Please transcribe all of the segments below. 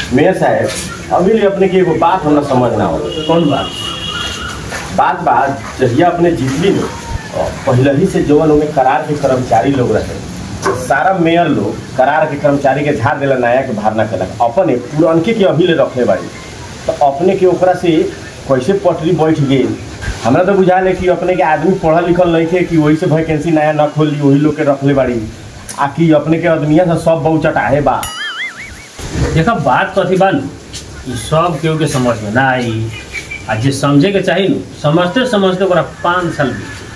Mayor साहब अभी लिए अपने की एगो बात हमरा समझ ना हो कौन बात बात बात जहिया अपने जीतली न और पहले ही से जवन ओमे करार के कर्मचारी लोग रहे सारा मेयर लोग करार के कर्मचारी के झाड़ देला नया के भार ना केलक अपने पुरनके के अभी ले रखले बाड़ी तो अपने के ओकरा से कैसे पटरी बैठ गई हमरा तो बुझा ले कि अपने के आदमी पढ़ल लिखल नहीं थे कि वही से वैकेंसी नया न खोल ली वही लोग के रखले बाड़ी आ कि अपने के आदमिया से सब बहुत चटाहे बा देखा बात कथी बा नु ई सब केहू के समझ में ना आई आ जे समझे के चाही नु समझते समझते ओकरा पाँच साल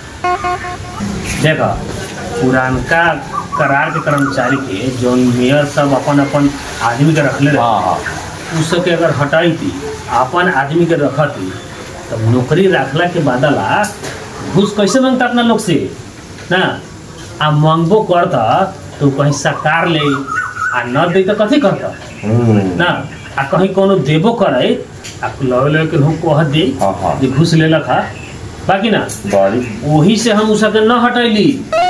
बीत देखा पुरानका करार के कर्मचारी के जौन मेयर सब अपन अपन आदमी के रखले रहे हाँ हाँ उ सबके अगर हटाई थी अपन आदमी के रखती तब नौकरी रखला के बदला घूस कैसे मांगता अपना लोग से ना आ मांगबो करता तो कहीं सरकार ले आ न दे तो कथी करता हम्म, ना आ कहीं कोनो देबो करे आ लगे लगे के लोग कह दे हाँ, हाँ। जे घूस लेलक हा बाकी ना बड़ी वही से हम उसके न हटैली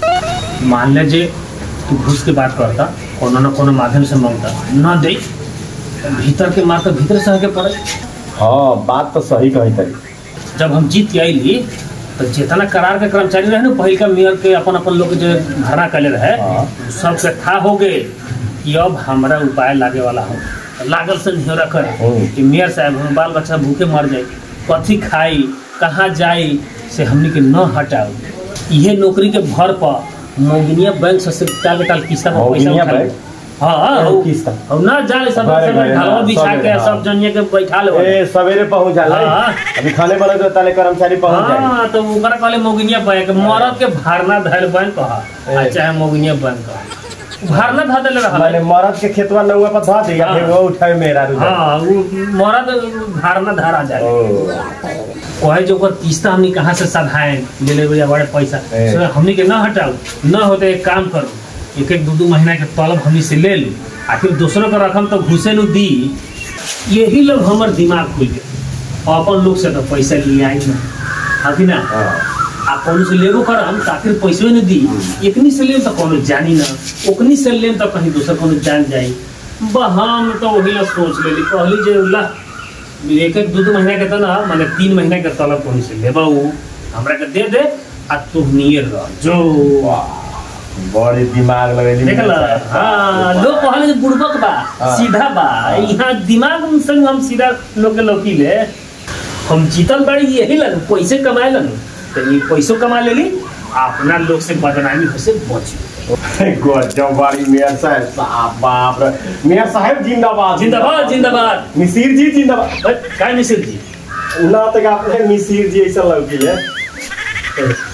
मान ले जे तू घूस के बात करता कोनो न कोनो माध्यम से मांगता न दे भीतर के मार तो भीतर सह के पड़े हाँ बात तो सही कही तरी जब हम जीत के आईली तो जितना करार के कर्मचारी रहे ना पहिल का मेयर के अपन अपन लोग जो भरना कले रहे हाँ। सबके था हो गए कि अब हमारा उपाय लागे वाला हो लागल से निहरा कर हम्म। कि मेयर साहब हम बाल बच्चा भूखे मर जाए कथी खाई कहाँ जाई से हमनी के न हटाओ इहे नौकरी के भर पर मोगिनिया बैंक से टाल टाल किस्ता पर पैसा मोगिनिया उठा बैंक? हाँ एगो हाँ किस्ता। अब ना जाए सब घरे सब घरे, ढालवा हाँ, बिछा सबे, के हाँ। सब जनिए के बैठा ले ए सवेरे पहुंच जाला हाँ। अभी खाने बने तो ताले कर्मचारी पहुंच जाए हाँ तो ओकरा कहले मोगिनिया बैंक मरद के भारना धैल बैंक कहा आ ए। चाहे मोगिनिया बैंक कहा भारना धा देले मैंने रहल मरद के खेतवा नौवा पर धो दिया हाँ। फिर वो उठाए मेरा रुझान हाँ वो मरद भारना धारा जाए ओ कहे जो ओकर किस्ता हमनी कहाँ से सधाए ले ले भैया बड़े पैसा ए। सो हमनी के न हटाओ न होते एक काम करो एक एक दू दू महीना के तलब हमनी से ले लो आखिर दूसरों का रकम तो घुसे नु दी यही लोग हमर दिमाग खुल गए अपन लोग से तो पैसा लिए आई ना अभी ना हाँ आ कोनो से लेबो करम तो आखिर पैसो न दी एकनी से लेम तो कोनो जानी ना ओकनी से लेम तो कहीं दूसर कोनो जान जाई बा हम तो वही ला सोच लेली कहली जे ला एक एक दू दू महीना के तो ना माने तीन महीना के तलब कोनो से लेबा उ हमरा के दे दे आ तू नियर रह जो वाह बड़ी दिमाग लगेली देखल हाँ लोग कहले जे बुड़बक बा हाँ। सीधा बा यहाँ दिमाग संग हम सीधा लोग के लौकी ले हम जीतल बाड़ी यही लग पैसे कमाए लन तो ये पैसो कमा लेली आ अपना लोग से बदनामी हो से बची गजब बाड़ी मेयर साहब साहब बाप रे मेयर साहब जिंदाबाद जिंदाबाद जिंदाबाद मिसिर जी जिंदाबाद बस, काय मिसिर जी ना तक आपने मिसिर जी ऐसा लौकी है